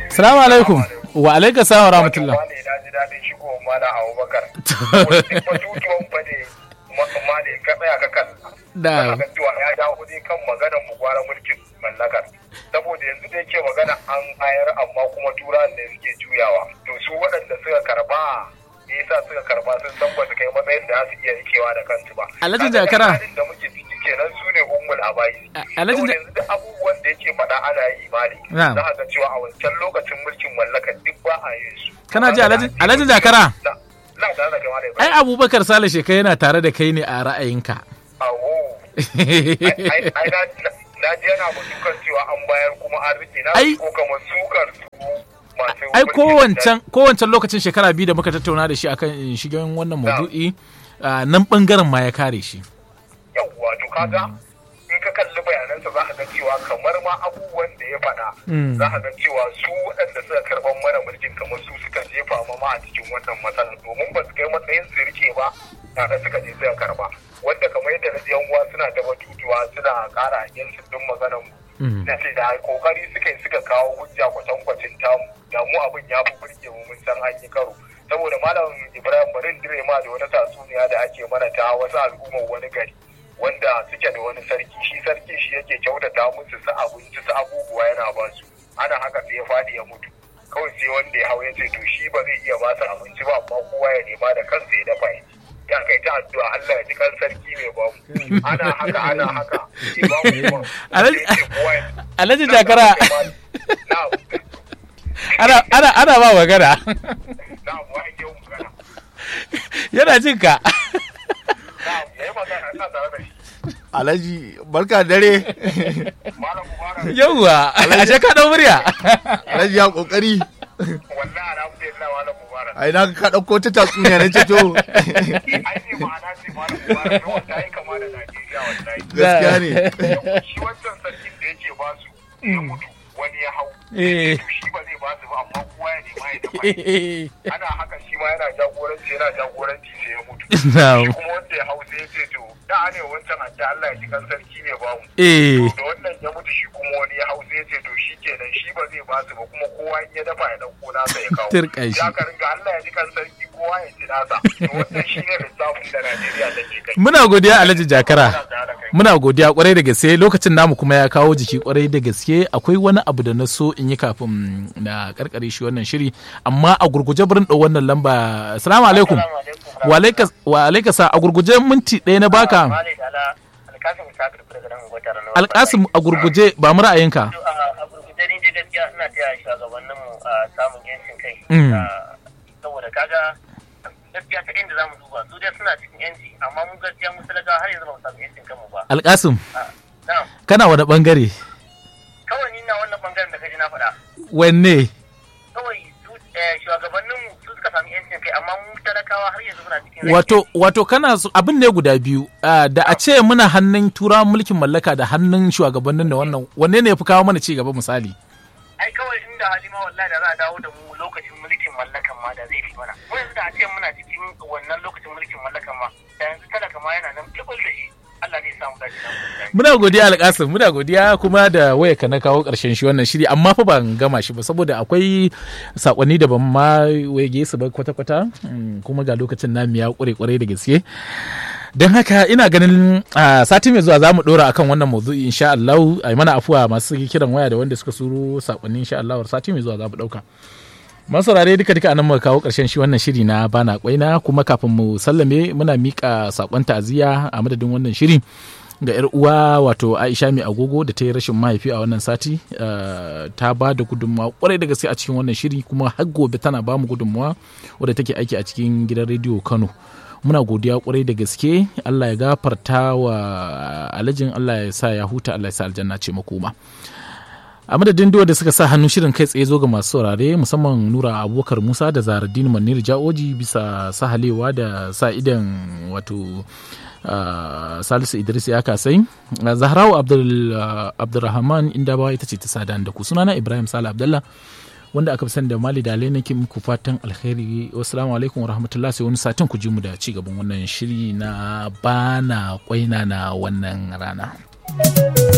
Salamu alaikum. Wa alaikum salam wa rahmatullah. Wani na ji daɗin shigo mana a Abubakar. Wani batutuwan fa ne ma ne ka tsaya ka kan. Da. Ka cewa ya dawo ne kan maganar mu gwara mulkin mallakar. Saboda yanzu da yake magana an bayar amma kuma turan ne suke juyawa. To su waɗanda suka karba me yasa suka karba sun san ba su kai matsayin da za su iya rikewa da kansu ba. Alhaji Kaga Jakara. halin da muke ciki kenan su ne ummul abayi. A- Alhaji Saboda Ja- yanzu duk abubuwan da yake faɗa ana yi mali. Na'am. Za ka ga cewa a wancan lokacin mulkin mallakar duk ba a yin su. Kana ji Alhaji Alhaji Jakara? Na, na tare da kai Malam Ai Ibrahim. Abubakar Sale Sheka yana tare da kai ne a ra'ayinka. Awo. Ai, ai, na, na ji yana mutukar cewa an bayar kuma an rike na Ai- ko kamar sukar su masu Ai mulkin kowancan kowancan lokacin shekara biyu da muka tattauna da shi akan shigen wannan maudu'i ah, nan bangaren ma ya kare shi. yawwa to kaga in ka kalli bayanansa za ka ga cewa kamar ma abubuwan da ya faɗa Mm. za ka ga cewa su waɗanda suka karɓar mana mulkin kamar su suka jefa ma ma a cikin wannan matsalar domin ba su kai matsayin su rike ba tare suka je suka karɓa wanda kamar yadda na ji yan uwa suna da batutuwa suna ƙara yin din maganar mu Mm. na ce da kokari suka yi suka kawo hujja kwatankwacin tamu da mu abin ya fi burge mu mun san an yi karo saboda malam ibrahim barin dire ma da wata tatsuniya da ake mana ta wasu al'ummar wani gari wanda suke da wani sarki shi sarki shi yake kyautata musu su abinci su abubuwa yana ba su ana haka sai ya faɗi ya mutu kawai sai wanda ya hau ya ce to shi ba zai iya ba su abinci ba amma kowa ya nema da kansa ya dafa ya ci ya kai ta addu'a Allah ya ji kan sarki mai ba mu ana haka ana haka sai ba mu kuma Alhaji- sai ce kowa ya Alhaji Jakara Na'am, ana ana ana ba magana. na'am, wa ake yin magana? Yana jin ka. Na'am, yayi magana, ina tare da shi. Alhaji barka da dare. Malam Mubarak, Yawwa, ashe ka dau murya. Alhaji ya kokari. wallahi alhamdulillah Malam Mubarak. Ai na ka dauko ta tatsuniya na ce to Ai ne ma'ana ce Malam Mubarak, don wata yi kama da Najeriya wallahi. gaskiya ne. Shi wancan sarkin da yake ba su ya mutu wani ya hau. Eh. To shi ba zai ba su ba amma kowa ya nema ya dafa ya ana haka shi ma yana jagoranci yana jagoranci sai ya mutu. Na'am. Shi kuma wanda ya hau sai ya ce to da ne wancan a ce Allah ya ji kan sarki ne ba mu. Eh. da wannan ya mutu shi kuma wani ya hau sai ya ce to shi kenan shi ba zai ba su ba kuma kowa in ya dafa ya dauko nasa ya kawo Tirka shi. ya ka ringa Allah ya ji kan sarki kowa ya ci nasa to wannan shi ne lissafin da Najeriya take kai Muna godiya Alhaji Jakara. Muna tare da kai. Muna godiya kwarai da gaske lokacin namu kuma ya kawo jiki kwarai da gaske akwai wani abu da na so in yi kafin na karkare shi wannan shiri amma a gurguje burin ɗau wannan lamba assalamu alaikum Assalamu alaikum. wa alaika- wa alaika sa a gurguje minti ɗaya na baka Mali da ala alkasim sakir daga nan gwatar nan alkasim a gurguje ba mu ra'ayinka a gurguje ni dai gaskiya ina taya shugabannin mu a samun yancin kai Mm. Ah, saboda kaga gaskiya ta inda zamu duba su dai suna cikin yanci amma mu gaskiya mu talaka har yanzu ba mu samu yancin kanmu ba alkasim Ah, na'am kana wani bangare kawai ni na wannan bangaren da kaji na faɗa wanne kawai su eh, shugabannin su suka sami yancin kai amma mu talakawa har yanzu muna cikin wato wato kana so abin ne guda biyu ah, da a ce muna hannun turawan mulkin mallaka da hannun shugabannin da wannan wanne ne ya fi kawo mana ci gaba misali ai kawai inda halima wallahi da za a dawo da mu lokacin mulkin mallakan ma da zai fi mana mu yanzu da a ce muna cikin wannan lokacin mulkin mallakan ma da yanzu talaka ma yana nan kibul da shi Allah ne ya samu dace da mu Muna godiya alƙasir muna godiya kuma da waya ka na kawo ƙarshen shi wannan shiri amma fa ban gama shi ba saboda akwai sakonni da ban ma wege su ba kwata-kwata Mm, kuma ga lokacin namu ya ƙure ƙwarai da gaske don haka ina ganin a sati mai zuwa za mu ɗora akan wannan maudu'i insha Allah a mana afuwa masu kiran waya da wanda suka suro sakonni insha Allah sati mai zuwa za mu ɗauka masaurare duka duka anan muka kawo karshen shi wannan shiri na bana kwaina kuma kafin mu sallame muna mika sakon ta'aziyya a madadin wannan shiri ga yar uwa wato Aisha mai agogo da ta yi rashin mahaifi a wannan sati uh, ta ba da gudunmawa kwarai da gaske a cikin wannan shiri kuma har gobe tana ba mu gudunmawa wadda take aiki a cikin gidan rediyo Kano muna godiya kwarai da gaske Allah ya gafarta wa alajin Allah ya sa ya huta Allah ya sa aljanna ce makoma a madadin duwa da suka sa hannun shirin kai tsaye zo ga masu saurare musamman nura abubakar musa da zaharaddin manir ja'oji bisa sahalewa da sa idan wato uh, salisu idris ya kasai uh, zahrawu abdul, uh, abdulrahman inda bawa ita ce ta sadan da ku sunana ibrahim sala abdallah wanda aka fi sani da mali da nake muku fatan alheri wassalamu alaikum warahmatullahi sai wani satin ku ji mu da ci gaban wannan shiri na bana kwaina na wannan rana